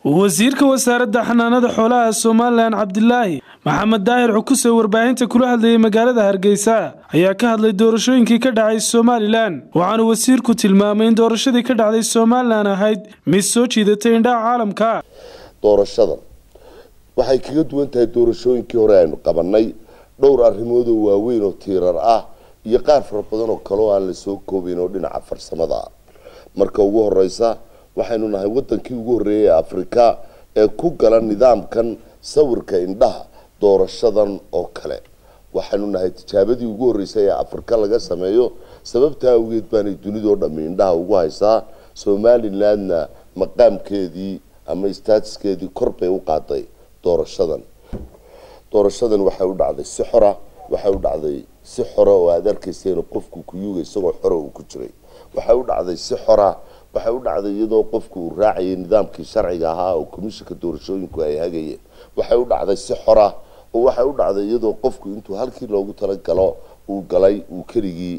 wasiirka wasaaradda xanaanada xoolaha somalilan cabdilaahi maxamed daahir cukuse warbaahinta kula hadlayay magaalada hargeysa ayaa ka hadlay doorashooyinkii ka dhacay somalilan waxaana wasiirku tilmaamay in doorashadii ka dhacday somalilan ahayd mid soo jiidatay indhaha caalamka doorashadan waxay kaga duwan tahay doorashooyinkii hore aynu qabanay dhowr arrimoodoo waaweyn oo tiirar ah iyo qaar fara badan oo kale oo aan la soo koobayn oo dhinaca farsamada ah marka ugu horeysa waxaynu nahay wadankii ugu horreeyay ee afrika ee ku gala nidaamkan sawirka indhaha doorashadan oo kale waxaynu nahay tijaabadii ugu horreysay ee afrika laga sameeyo sababtaa awgeed baanay dunidoo dhammi indhaha ugu haysaa somalilandna maqaamkeedii ama statuskeedii kor bay u qaaday doorashadan doorashadan waxay u dhacday si xora waxay u dhacday si xora oo aada arkayseen qofku kuyuga isagoo xora uu ku jiray waxay u dhacday si xora waxay u dhacday iyadoo qofku uu raacayay nidaamkii sharciga ahaa oo komishinka doorashooyinku ay hagayeen waxay u dhacday si xora oo waxay u dhacday iyadoo qofku intuu halkii loogu talagalo uu galay uu keligii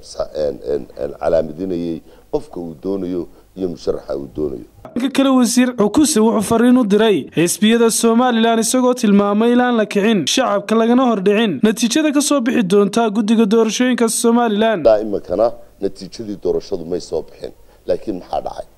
calaamadinayay qofka uu doonayo iyo musharaxa uu doonayo dhanka kale wasiir cukuse wuxuu fariin u diray xisbiyada somalilan isagoo tilmaamay ilaan la kicin shacabka lagana hordhicin natiijada kasoo bixi doonta guddiga doorashooyinka somalilan iminkana natiijadii doorashadu may soo bixin laakiin maxaa dhacay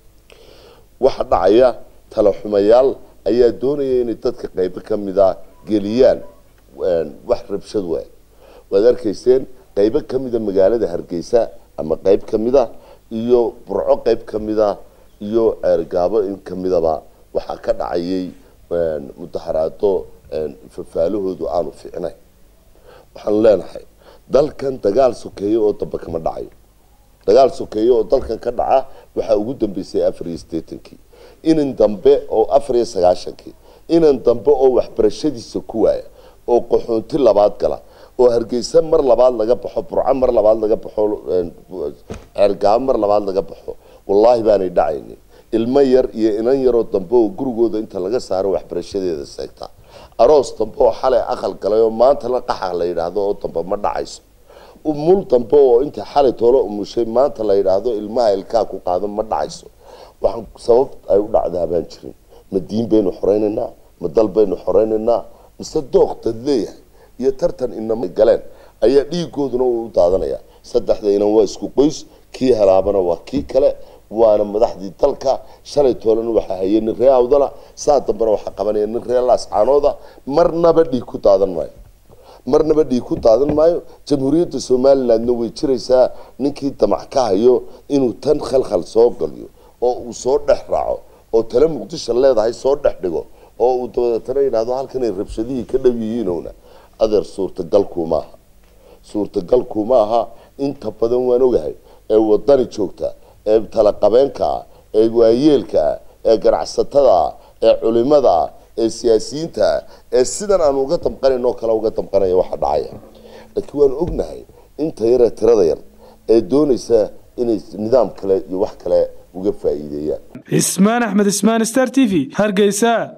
waxa dhacaya talaxumayaal ayaa doonaya inay dadka qaybo ka mida geliyaan wax rabshad we waad arkayseen qaybo ka mida magaalada hargeysa ama qayb ka mida iyo burco qayb ka mida iyo ceergaabo in ka midaba waxaa ka dhacayay mudaharaado fafaalahoodu aanu fiicnayn waxaanu leenahay dalkan dagaal sokeeye oo dambe kama dhacayo dagaal sokeeye oo dalkan ka dhaca waxaa ugu dambeysay afar iyo sideetankii inan dambe oo afar iyo sagaashankii inan dambe oo waxbarashadiisa ku waaya oo qaxoonti labaad gala oo hargeysa mar labaad laga baxo burco mar labaad laga baxo ceergaabo mar labaad laga baxo wallaahi baanay dhacaynin ilmo yar iyo inan yaroo dambe oo gurigooda inta laga saaro waxbarashadeeda seegtaa aroos dambe oo xalay aqal galay oo maanta la qaxa la yidhaahdo oo dambe ma dhacayso mul dambe oo inta xalay toolo umushay maanta la yidhaahdo ilmaha ilkaa ku qaado ma dhacayso waxaan sabab ay u dhacdaa baan jirin ma diin baynu xoreynaynaa ma dal baynu xoreynaynaa mise dooqdad leeyahay iyo tartan inama galeen ayaa dhiigooduna u daadanaya saddexda inan waa isku qoys kii helaabana waa kii kale waana madaxdii dalka shalay toolana waxaa hayay nin ree awdala saa dambena waxaa qabanaya nin ree laascaanooda marnaba dhiig ku daadan maayo marnaba dhiig ku daadan maayo jamhuuriyadda somalilandna way jiraysaa ninkii damac ka hayo inuu tan khalkhal soo galiyo oo uu soo dhex raaco oo tale muqdisho leedahay soo dhex dhigo oo uu dabadeetana yidhahdo halkanay rabshadihii ka dhow yihiinowna adeer suurtagalku maaha suurtagalku maaha inta badan waan ogahay ee wadani joogta ee talaqabeenka ah ee waayeelka ah ee ganacsatada ah ee culimada ah ee siyaasiyiinta ah ee sidan aan uga damqanayn oo kale uga damqanaya waxa dhacaya laakiin waan ognahay inta yaree tirada yar ee doonaysa inay nidaam kale iyo wax kale uga faa'iideeyaan cismaan axmed ismaan star t v hargeysa